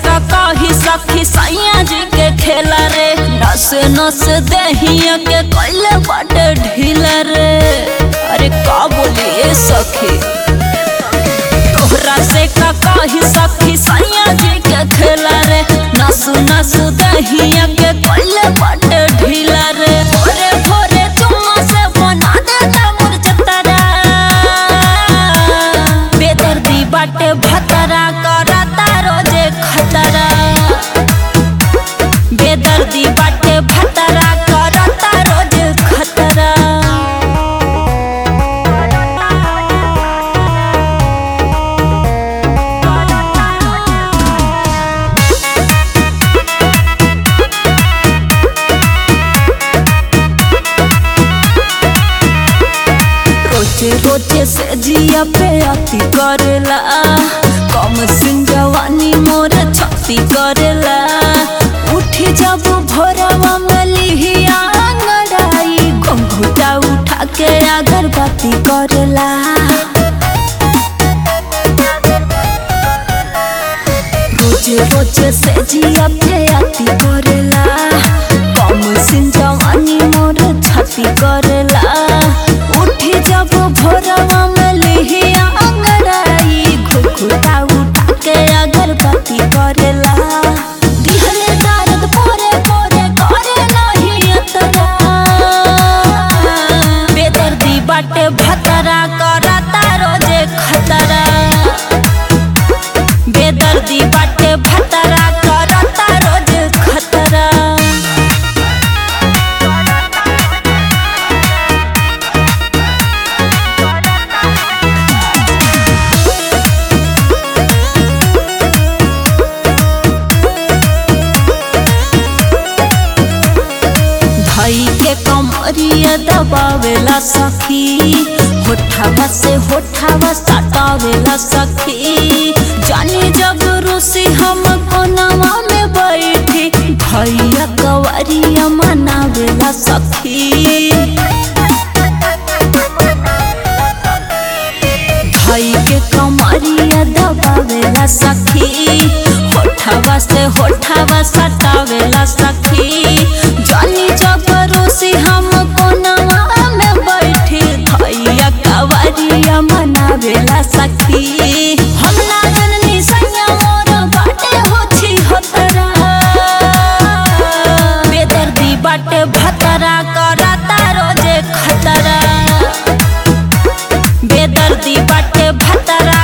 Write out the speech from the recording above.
का कही सखी सैया जी के खेला रे नस नस दहिया के कैले बाटे ढीला रे अरे का बोलिए सखी तोहरा से का कही सखी सैया जी के खेला रे नस नस दहिया के कैले बाटे ढीला रे भोरे भोरे तुम से बना देता मुरझतरा बेदर्दी बाटे भतरा करता रोजे खतरा बेदर्दी बाटे भतरा करता रोजे खतरा रोजे रोजे से जिया पे अति करेला कम सिन जवानी मोर छती करेला उठी जब भोरवा में लिहिया अंगड़ाई घुंघुटा उठा के अगरबत्ती करेला रोजे रोजे से जिया पे अति करेला कम सिन जवानी मोर छती करेला उठी जब भोरवा में लिहिया अंगड़ाई घुघुटा उठा के अगरबत्ती करेला दिहले दर्द पोरे पोरे करे नहीं अतरा बेदर्दी बाटे भतरा करता रोजे खतरा बेदर्दी बाटे भतरा करता रोज खतरा धई के कमरिया दबावेला सखी होठावा से होठावा सटावेला सखी जानी जब रूसी हम कोनवा में बैठी भैया कवरिया मनावेला सखी भाई के कमरिया दबावेला सखी होठावा से होठावा सटावेला सखी जानी जबरोसी हम कोनवा में बैठी भैया कवरिया मनावेला सखी हम ना जननी सैया मोर बाटे होछी होतरा बेदर्दी बाटे भतरा करता रोजे खतरा बेदर्दी बाटे भतरा